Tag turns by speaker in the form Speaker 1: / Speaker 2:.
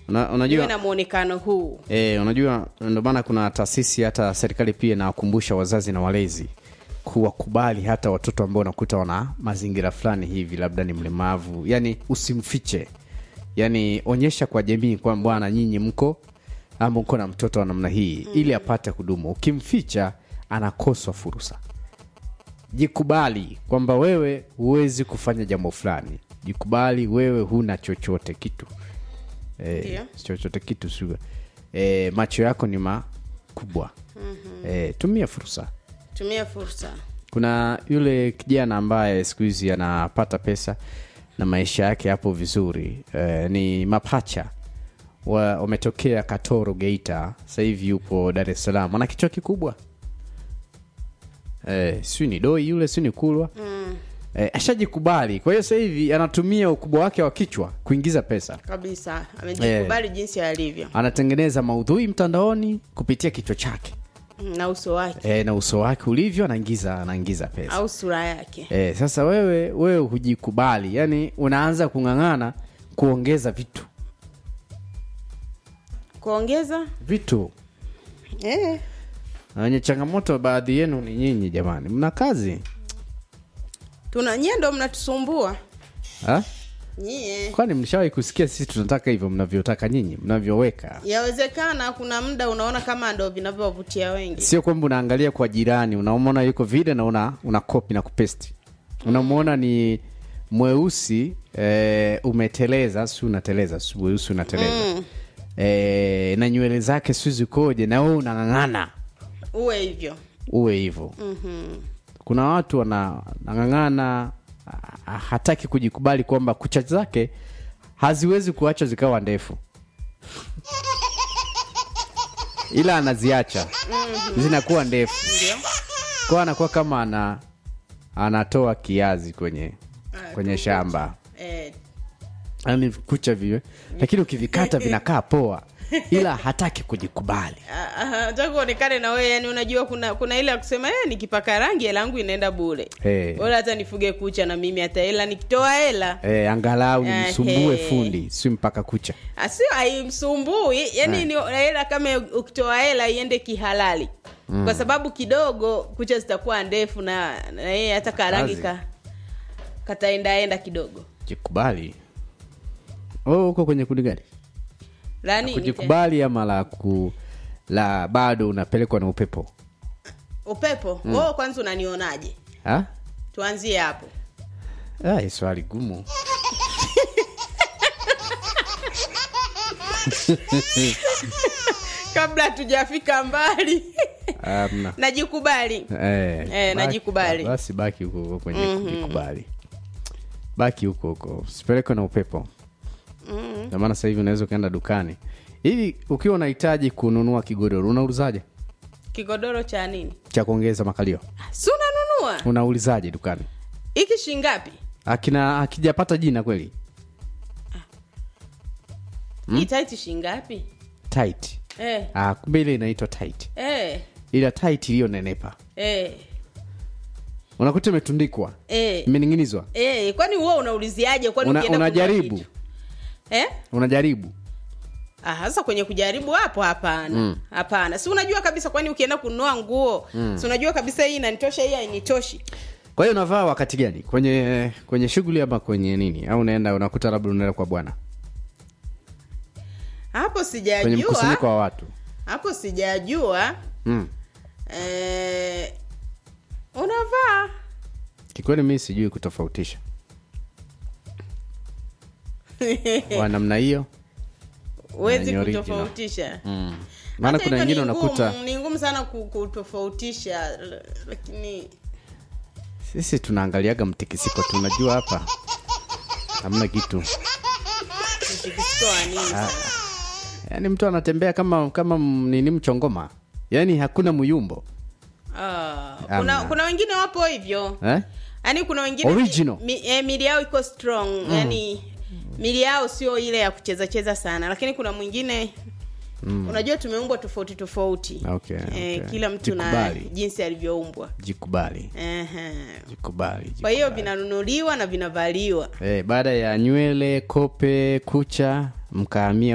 Speaker 1: Una,
Speaker 2: iwe
Speaker 1: unajua
Speaker 2: na mwonekano huu
Speaker 1: E, unajua ndio maana kuna taasisi hata serikali pia inawakumbusha wazazi na walezi kuwakubali hata watoto ambao unakuta wana mazingira fulani hivi, labda ni mlemavu, yani usimfiche, yani onyesha kwa jamii kwamba bwana, nyinyi mko ama uko na mtoto wa namna hii ili apate kudumu. Ukimficha anakoswa fursa. Jikubali kwamba wewe huwezi kufanya jambo fulani, jikubali wewe huna chochote kitu eh,
Speaker 2: Ndio.
Speaker 1: chochote kitu sio eh, macho yako ni makubwa eh, tumia fursa
Speaker 2: tumia fursa
Speaker 1: kuna yule kijana ambaye siku hizi anapata pesa na maisha yake yapo vizuri eh, ni mapacha wa- wametokea katoro geita sasa hivi yupo dar es salaam ana kichwa kikubwa eh, siu ni doi yule siu ni kulwa mm. eh, ashajikubali kwa hiyo sasa hivi anatumia ukubwa wake wa kichwa kuingiza pesa
Speaker 2: kabisa amejikubali jinsi alivyo
Speaker 1: anatengeneza maudhui mtandaoni kupitia kichwa chake
Speaker 2: na uso wake
Speaker 1: e, na uso wake ulivyo anaingiza anaingiza pesa
Speaker 2: au sura yake
Speaker 1: e, sasa wewe wewe hujikubali yani unaanza kung'ang'ana kuongeza vitu
Speaker 2: kuongeza
Speaker 1: vitu
Speaker 2: eh.
Speaker 1: na wenye changamoto baadhi yenu ni nyinyi jamani mna kazi
Speaker 2: tuna nyie ndo mnatusumbua
Speaker 1: ha?
Speaker 2: nyie
Speaker 1: kwani mlishawahi kusikia sisi tunataka hivyo mnavyotaka nyinyi mnavyoweka
Speaker 2: yawezekana kuna muda unaona kama ndo vinavyowavutia wengi
Speaker 1: sio kwamba unaangalia kwa jirani unamwona yuko vile na una, una kopi na kupesti unamwona ni mweusi eh, umeteleza si unateleza si weusi unateleza mm. eh, na nywele zake si zikoje na wewe unang'ang'ana
Speaker 2: uwe hivyo
Speaker 1: uwe hivyo mm-hmm. kuna watu wana- wanang'ang'ana ah, hataki kujikubali kwamba kucha zake haziwezi kuacha zikawa ndefu ila anaziacha mm-hmm. zinakuwa ndefu
Speaker 2: ndio
Speaker 1: kwa anakuwa kama ana anatoa kiazi kwenye kwenye shamba
Speaker 2: eh,
Speaker 1: yani kucha vile lakini ukivikata vinakaa poa ila hataki kujikubali
Speaker 2: ah, ah, nataka uonekane na wewe yani unajua kuna kuna ile ya kusema eh, nikipaka rangi hela yangu inaenda bure
Speaker 1: Eh.
Speaker 2: bora hata nifuge kucha na mimi hata hela nikitoa hela
Speaker 1: e, angalau
Speaker 2: Eh,
Speaker 1: nimsumbue
Speaker 2: he.
Speaker 1: fundi si mpaka kucha
Speaker 2: asio haimsumbui yani ni hela kama ukitoa hela iende kihalali mm. kwa sababu kidogo kucha zitakuwa ndefu na na yeye hata karangi
Speaker 1: Kazi.
Speaker 2: ka kataendaenda kidogo
Speaker 1: jikubali oh, uko kwenye kundi gani
Speaker 2: la nini tena?
Speaker 1: kujikubali ama la ku la bado unapelekwa na upepo
Speaker 2: upepo mm. oh, kwanza unanionaje
Speaker 1: ha?
Speaker 2: tuanzie hapo
Speaker 1: Ah, hii swali gumu
Speaker 2: kabla hatujafika mbali
Speaker 1: Amna.
Speaker 2: najikubali
Speaker 1: Eh,
Speaker 2: Eh,
Speaker 1: baki-
Speaker 2: najikubali.
Speaker 1: basi baki huko huko kwenye kujikubali baki huko huko usipelekwe na upepo ndio maana sasa hivi unaweza ukaenda dukani hivi ukiwa unahitaji kununua kigodoro unaulizaje
Speaker 2: kigodoro cha nini
Speaker 1: cha kuongeza makalio
Speaker 2: si unanunua
Speaker 1: unaulizaje dukani
Speaker 2: hiki shingapi
Speaker 1: akina akijapata jina kweli
Speaker 2: mm? itaiti shingapi
Speaker 1: tight
Speaker 2: eh,
Speaker 1: ah, kumbe ile inaitwa tight
Speaker 2: eh,
Speaker 1: ila tight iliyonenepa
Speaker 2: eh,
Speaker 1: unakuta imetundikwa
Speaker 2: eh.
Speaker 1: imening'inizwa
Speaker 2: Eh, kwani huwa unauliziaje kwani
Speaker 1: Una-
Speaker 2: ukienda kununua
Speaker 1: unajaribu
Speaker 2: kitu? eh?
Speaker 1: unajaribu
Speaker 2: Ah, sasa kwenye kujaribu hapo hapana hapana si unajua kabisa kwani ukienda kununua nguo si unajua kabisa hii inanitosha hii hainitoshi
Speaker 1: kwa hiyo unavaa wakati gani kwenye kwenye shughuli ama kwenye nini au unaenda unakuta labda unaenda kwa bwana
Speaker 2: hapo
Speaker 1: kwenye
Speaker 2: sijajua
Speaker 1: mkusanyiko wa watu
Speaker 2: hapo sijajua
Speaker 1: mm.
Speaker 2: eh, unavaa
Speaker 1: kikweli mi sijui kutofautisha wa namna hiyo
Speaker 2: huwezi
Speaker 1: ni original.
Speaker 2: kutofautisha
Speaker 1: mm. maana
Speaker 2: Hata
Speaker 1: kuna
Speaker 2: hivyo
Speaker 1: wengine
Speaker 2: ni
Speaker 1: unakuta
Speaker 2: ngumu- ni ngumu sana ku- kutofautisha l- lakini
Speaker 1: sisi tunaangaliaga mtikisiko tunajua hapa hamna kitu
Speaker 2: mtikisiko wa nini sasa?
Speaker 1: yaani mtu anatembea kama kama m- nini mchongoma yaani hakuna muyumbo
Speaker 2: Ah,
Speaker 1: Amna.
Speaker 2: kuna, kuna wengine wapo hivyo
Speaker 1: eh?
Speaker 2: yaani kuna wengine
Speaker 1: Original.
Speaker 2: mi, mi, eh, mili yao iko strong mm. yani mili yao sio ile ya kucheza cheza sana lakini kuna mwingine mm. unajua tumeumbwa tofauti tofauti
Speaker 1: Okay, okay.
Speaker 2: kila mtu na
Speaker 1: Jikubali.
Speaker 2: jinsi alivyoumbwa
Speaker 1: jikubali
Speaker 2: Ehe.
Speaker 1: jikubali,
Speaker 2: kwa hiyo
Speaker 1: jikubali.
Speaker 2: vinanunuliwa na vinavaliwa
Speaker 1: eh, baada ya nywele kope kucha mkaamia